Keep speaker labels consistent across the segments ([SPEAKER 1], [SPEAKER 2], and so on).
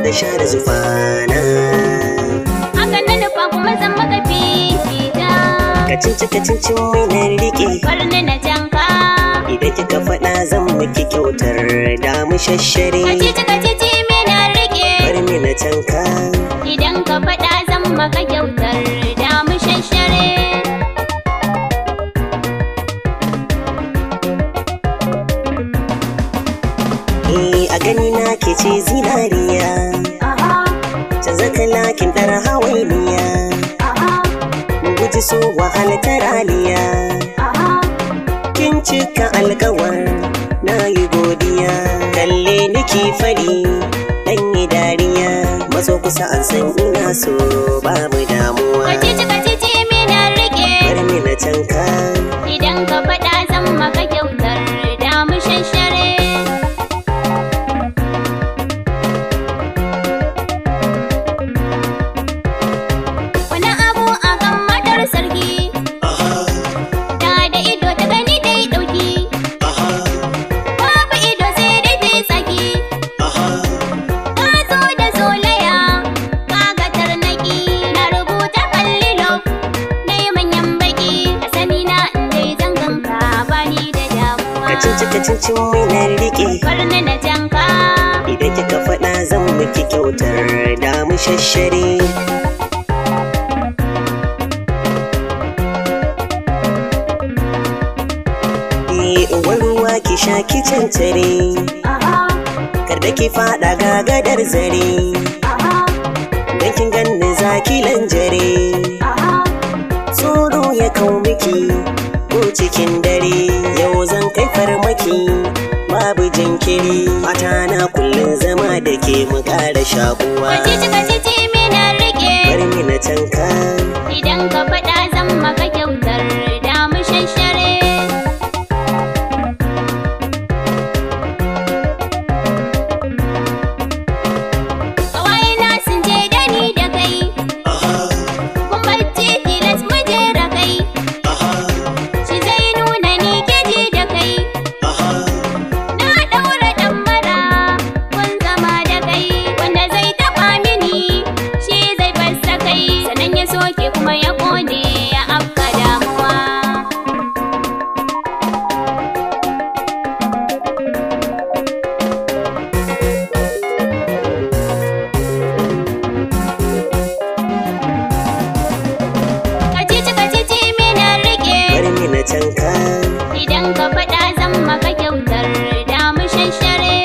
[SPEAKER 1] da share zufana
[SPEAKER 2] Haka na nufa kuma zan maka fifita
[SPEAKER 1] kacinci kacincin mai na rike
[SPEAKER 2] Barni na janka
[SPEAKER 1] idan kika faɗa zan miki kyautar damu shashare
[SPEAKER 2] Kacici kacici me na rike
[SPEAKER 1] bar ni na canka
[SPEAKER 2] Idan ka faɗa zan maka kyautar da mu shashare
[SPEAKER 1] eh a gani na ke ce zinariya canza kalakin ɗar hawainiya mu guji so wahala ta raliya kin cika alkawar na yi godiya kalle niki fari dan yi dariya mazo kusa an san ina so babu damuwa
[SPEAKER 2] Kacici kacici me na rike
[SPEAKER 1] bar ni na canka
[SPEAKER 2] Idan ka faɗa zan maka kyautar da mu shashare Wani abu a kan matar sarki Da da ido ta gani dai ɗauki Babu ido sai dai ta yi tsaki Ka zo da zolaya Ka ga tarnaki Na rubuta kallilo Na yi manyan baki A sani na in dai zangan ka bani da damuwa
[SPEAKER 1] kacinci kacincin mai na rike
[SPEAKER 2] Barni na janka
[SPEAKER 1] idan kika faɗa zan miki kyautar damu shashare Eh, uwar ruwa ki sha ki cancare kar da ki faɗa ga gadar zare dan kin ganni zaki lanjare tsoro ya kau miki ko cikin dare yau zan kai farmaki babu jinkiri fata na kullum zama da ke mu ƙara shakuwa
[SPEAKER 2] Kacici kacici me na rike
[SPEAKER 1] bar ni na canka
[SPEAKER 2] Idan ka faɗa zan maka kyautar da mu shashare Kawai na sun je da ni da kai Kun bacci tilas mu je da kai Shi zai nuna ni ke ji da kai Na ɗaura ɗan mara kun zama da kai Wanda zai taɓa mini shi zai fassa kai Sannan ya soke kuma ya ƙone ya afka damuwa Kacici kacici me na rike
[SPEAKER 1] bar ni na canka
[SPEAKER 2] Idan ka faɗa zan maka kyautar da mu shashare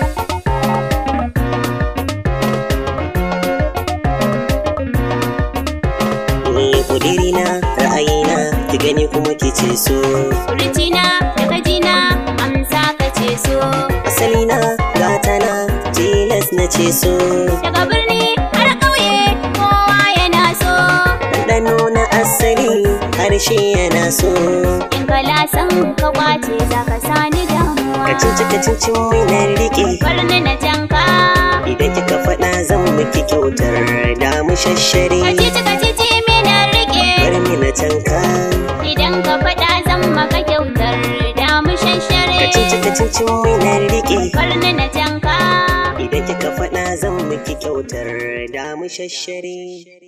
[SPEAKER 1] ni kudirina ra'ayina ki gani kuma ki ce so
[SPEAKER 2] Furucina da gajina amsa ka ce so
[SPEAKER 1] asalina gatana tilas na ce so
[SPEAKER 2] Daga birni har ƙauye kowa yana so
[SPEAKER 1] ɗanɗano na asali harshe yana so
[SPEAKER 2] In ka lasan ka kwace za ka sani damuwa
[SPEAKER 1] kacinci kacincin mai na rike
[SPEAKER 2] Barni na janka
[SPEAKER 1] idan kika faɗa zan miki kyautar damu shashare
[SPEAKER 2] Kacici kacici me na rike
[SPEAKER 1] bar ni na canka
[SPEAKER 2] Idan ka faɗa zan maka kyautar da mu shashare
[SPEAKER 1] kacinci kacincin mai na rike
[SPEAKER 2] Barni na janka
[SPEAKER 1] idan kika faɗa zan miki kyautar damu shashare